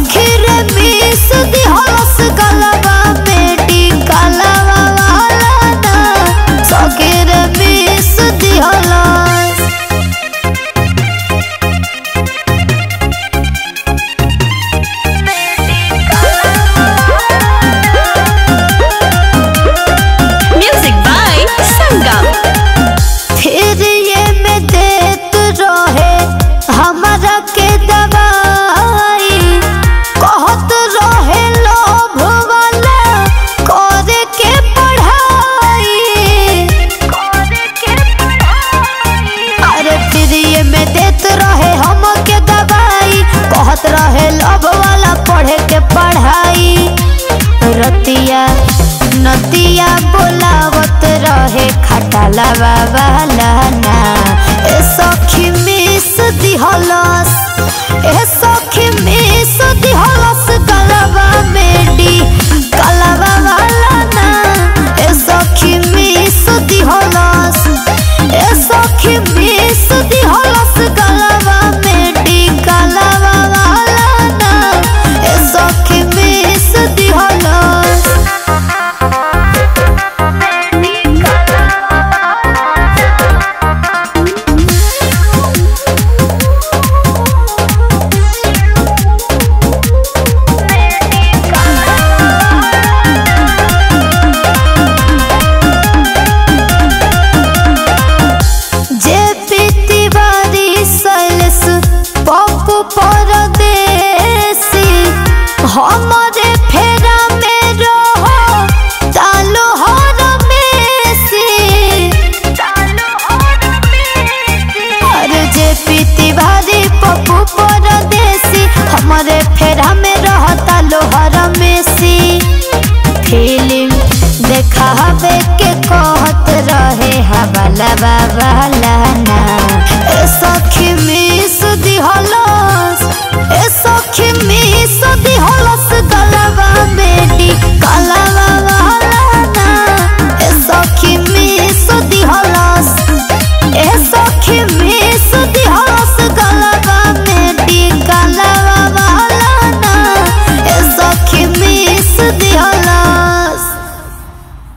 सखी रे मिस दिहलस गलबा बेटी कलवा वाला ना सखी रे मिस दिहलस Music by Sangam. फिर ये में देत रहे हमरा के दवाई कहत रहे लोभ वाला करे के पढ़ाई अरे फिर ये में देत रहे हम के दवाई कहत रहे लोभ वाला पढ़े के पढ़ाई रतिया नतिया बोलावत रहे खटाला बाबा लाना ए सखी मिस दिहलस ए सखी मिस दिहलस गलबा मेडी गलबा वाला ना ए सखी मिस दिहलस ए सखी मिस दिहलस गलबा मेडी गलबा वाला ना ए सखी मिस दिहलस जे पीती बारी सैलस पप्पू परदेसी हम